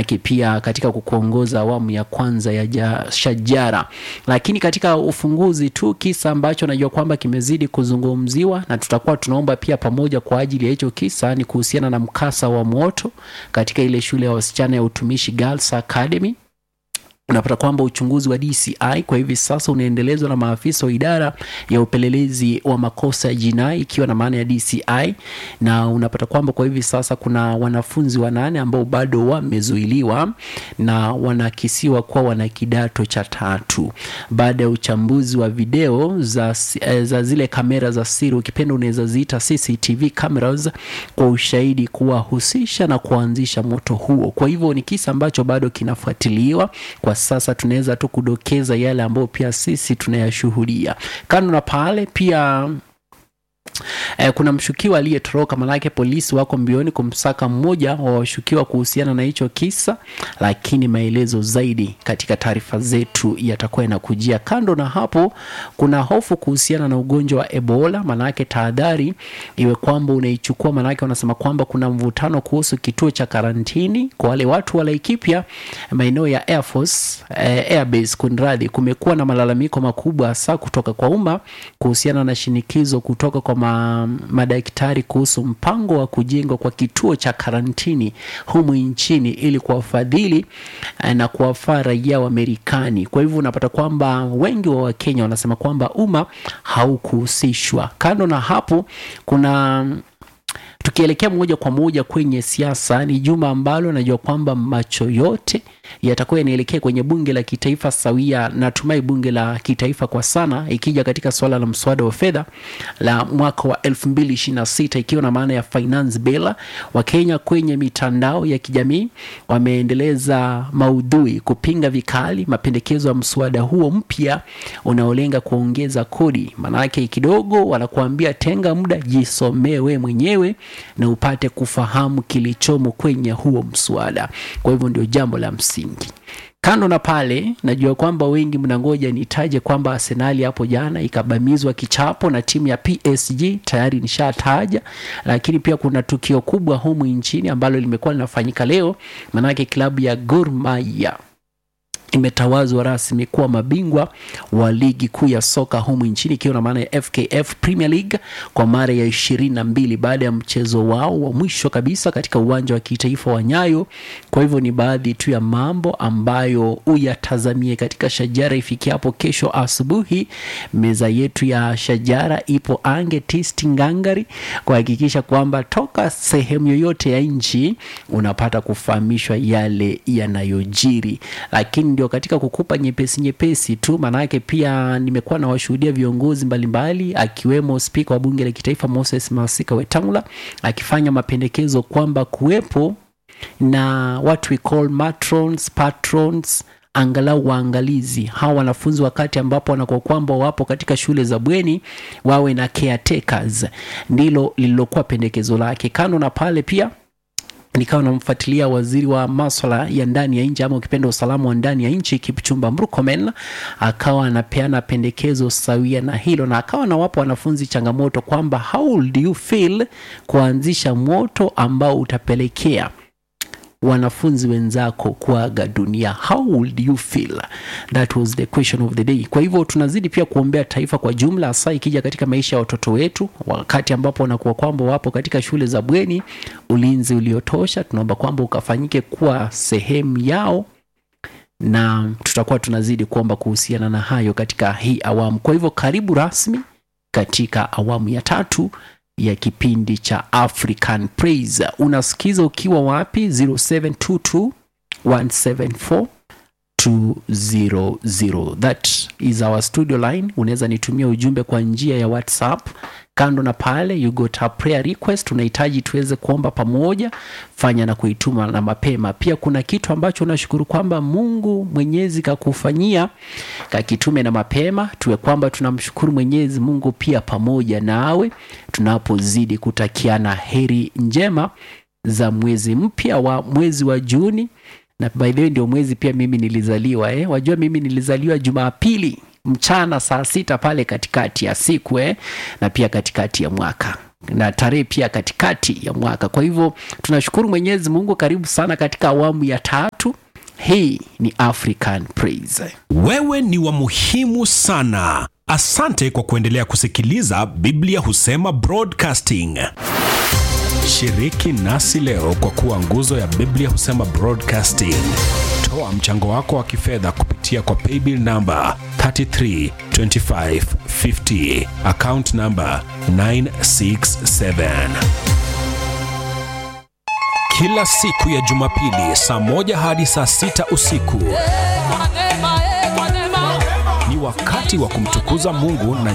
manake pia katika kukuongoza awamu ya kwanza ya ja, shajara. Lakini katika ufunguzi tu, kisa ambacho najua kwamba kimezidi kuzungumziwa na tutakuwa tunaomba pia pamoja kwa ajili ya hicho kisa ni kuhusiana na mkasa wa moto katika ile shule ya wasichana ya utumishi Girls Academy unapata kwamba uchunguzi wa DCI kwa hivi sasa unaendelezwa na maafisa wa idara ya upelelezi wa makosa ya jinai ikiwa na maana ya DCI, na unapata kwamba kwa hivi sasa kuna wanafunzi wanane ambao bado wamezuiliwa na wanakisiwa kuwa wana kidato cha tatu baada ya uchambuzi wa video za, za zile kamera za siri, ukipenda unaweza ziita CCTV cameras, kwa ushahidi kuwahusisha na kuanzisha moto huo. Kwa hivyo ni kisa ambacho bado kinafuatiliwa kwa sasa tunaweza tu kudokeza yale ambayo pia sisi tunayashuhudia. Kando na pale pia Eh, kuna mshukiwa aliyetoroka, manake polisi wako mbioni kumsaka mmoja wa washukiwa kuhusiana na hicho kisa, lakini maelezo zaidi katika taarifa zetu yatakuwa yanakujia. Kando na hapo, kuna hofu kuhusiana na ugonjwa wa Ebola, manake tahadhari iwe kwamba unaichukua, manake wanasema kwamba kuna mvutano kuhusu kituo cha karantini kwa wale watu wa Laikipia, maeneo ya Air Force, eh, Airbase kunradhi. Kumekuwa na malalamiko makubwa hasa kutoka kwa umma kuhusiana na shinikizo kutoka kwa ma, madaktari kuhusu mpango wa kujengwa kwa kituo cha karantini humu nchini ili kuwafadhili na kuwafaa raia wa Marekani. Kwa hivyo unapata kwamba wengi wa Wakenya wanasema kwamba umma haukuhusishwa. Kando na hapo kuna tukielekea moja kwa moja kwenye siasa, ni juma ambalo najua kwamba macho yote yatakuwa yanaelekea kwenye bunge la kitaifa sawia, natumai bunge la kitaifa kwa sana, ikija katika swala la mswada wa fedha la mwaka wa 2026 ikiwa na maana ya finance bill. Wakenya kwenye mitandao ya kijamii wameendeleza maudhui kupinga vikali mapendekezo ya mswada huo mpya unaolenga kuongeza kodi. Maanake kidogo wanakuambia tenga muda, jisomee we mwenyewe na upate kufahamu kilichomo kwenye huo mswada. Kwa hivyo ndio jambo la msingi. Kando na pale, najua kwamba wengi mnangoja nitaje kwamba Arsenali hapo jana ikabamizwa kichapo na timu ya PSG, tayari nishataja, lakini pia kuna tukio kubwa humu nchini ambalo limekuwa linafanyika leo, manake klabu ya Gor Mahia imetawazwa rasmi kuwa mabingwa wa ligi kuu ya soka humu nchini ikiwa na maana ya FKF Premier League kwa mara ya ishirini na mbili baada ya mchezo wao wa mwisho kabisa katika uwanja wa kitaifa wa Nyayo. Kwa hivyo ni baadhi tu ya mambo ambayo uyatazamie katika Shajara ifikia hapo kesho asubuhi. Meza yetu ya Shajara ipo ange tisti ngangari kuhakikisha kwamba toka sehemu yoyote ya nchi unapata kufahamishwa yale yanayojiri, lakini ndio katika kukupa nyepesi nyepesi tu, maanake pia nimekuwa na washuhudia viongozi mbalimbali akiwemo spika wa bunge la kitaifa Moses Masika Wetangula akifanya mapendekezo kwamba kuwepo na what we call matrons, patrons angalau waangalizi hawa wanafunzi wakati ambapo wanakuwa kwamba wapo katika shule za bweni wawe na caretakers, ndilo lililokuwa pendekezo lake. Kando na pale pia nikawa namfuatilia waziri wa maswala ya ndani ya nchi ama ukipenda usalama wa ndani ya nchi Kipchumba Murkomen, akawa anapeana pendekezo sawia na hilo, na akawa nawapa wanafunzi changamoto kwamba how would you feel kuanzisha moto ambao utapelekea wanafunzi wenzako kuaga dunia, how would you feel? That was the question of the day. Kwa hivyo tunazidi pia kuombea taifa kwa jumla, hasa ikija katika maisha ya watoto wetu, wakati ambapo wanakuwa kwamba wapo katika shule za bweni, ulinzi uliotosha tunaomba kwamba ukafanyike kuwa sehemu yao na tutakuwa tunazidi kuomba kuhusiana na hayo katika hii awamu. Kwa hivyo karibu rasmi katika awamu ya tatu ya kipindi cha African Praise. Unasikiza ukiwa wapi? 0722 174 200. That is our studio line. Unaweza nitumia ujumbe kwa njia ya WhatsApp. Kando na pale, you got a prayer request, unahitaji tuweze kuomba pamoja, fanya na kuituma na mapema. Pia kuna kitu ambacho unashukuru kwamba Mungu Mwenyezi kakufanyia, kakitume na mapema, tuwe kwamba tunamshukuru Mwenyezi Mungu pia pamoja nawe, tunapozidi kutakiana heri njema za mwezi mpya wa mwezi wa Juni na by the way ndio mwezi pia mimi nilizaliwa eh. Wajua mimi nilizaliwa Jumapili mchana saa sita pale katikati ya siku eh, na pia katikati ya mwaka na tarehe pia katikati ya mwaka. Kwa hivyo tunashukuru Mwenyezi Mungu. Karibu sana katika awamu ya tatu. Hii ni African Praise. Wewe ni wa muhimu sana. Asante kwa kuendelea kusikiliza Biblia Husema Broadcasting. Shiriki nasi leo kwa kuwa nguzo ya Biblia Husema Broadcasting. Toa mchango wako wa kifedha kupitia kwa paybill namba 332550 account namba 967. Kila siku ya Jumapili saa moja hadi saa sita usiku ni wakati wa kumtukuza Mungu na